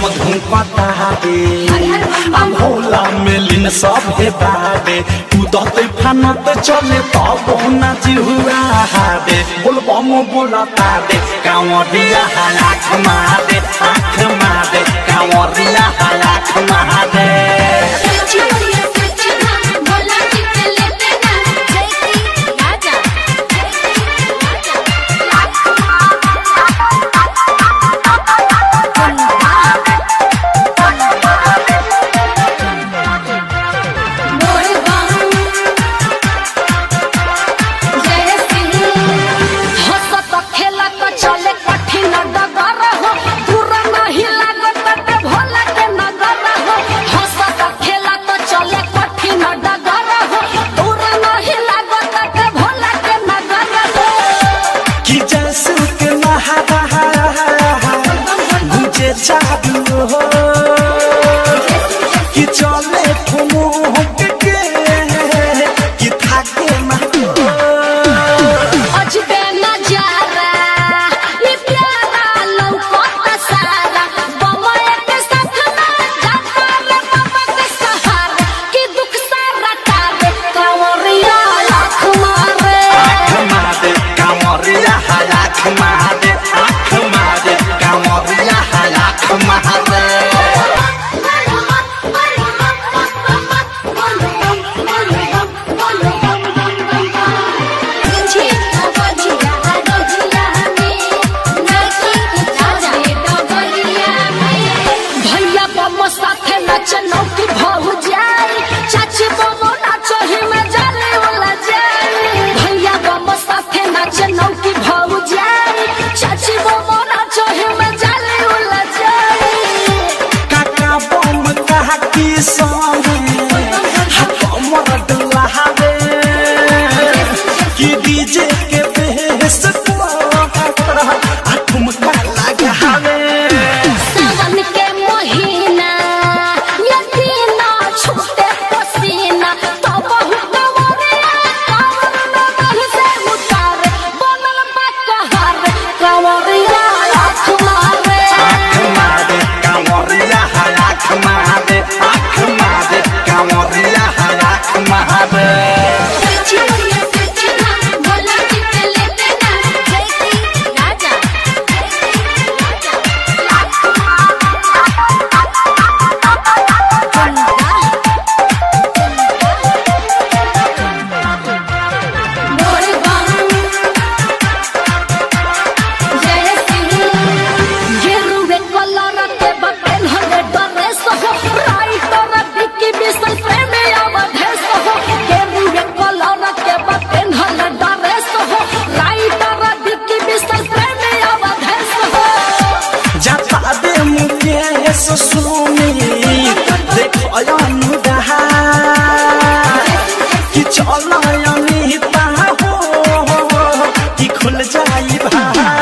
धुपता दे आ भोला मेलिन सब हे बादे उदते फानत चले तब ना जिहुआ दे बोल बम बोलता दे कांवरिया हालाख मारे आँख मारे कांवरिया हालाख मारे भोला जी के लेते ना जय की राजा बोल बम जय सिंह हंसत खेलत चले कठिन डगर हो पूरा नहीं लागत ते भोला के नगर हो हंसत खेलत चले कठिन डगर हो पूरा नहीं लागत ते भोला के नगर हो कि जैसे के नहारा गुजे चाहू हो कि चले ठुमुक के कि थाके ना अजबे नजारा ये प्यारा लौकत सारा बमय के साथ में जाता रे बाबा के सहारा कि दुख सारा टारे कंवरिया लाख मारे आँख मारे कांवरिया हालाख मारे आँख मारे कांवरिया हालाख मारे भैया बम साथे नचनो की भौ जाई चाची बम नाचो ही में जाने वाला जाई भैया बम साथे नचनो की भौ जाई चाची बम नाचो ही में जाने वाला जाई काका बम कहा कि सोने हमर दुल्हावे कि डीजे के बेस पर आ ठुमका लगावे सावन के महीना यदि ना छूटे पसीना तो बहु कंवरिया कांवर में बह से उतारे बनल बा कहर कंवरिया लाख मारे आँख मारे कांवरिया हालाख मारे आँख मारे कांवरिया हालाख मारे भोला जी के लेते ना जय की राजा बोल बम जय सिंह गेरुवे कलर के बटन हले ड्रेस हो राइटर बिकी बिसल प्रेम अवधेश हो गेरुवे कलर के बटन हले ड्रेस हो राइटर बिकी बिसल प्रेम अवधेश हो जता दे मुकेश सुनी देख अनुराहा कि चल अनिता हो कि खुल जाई भा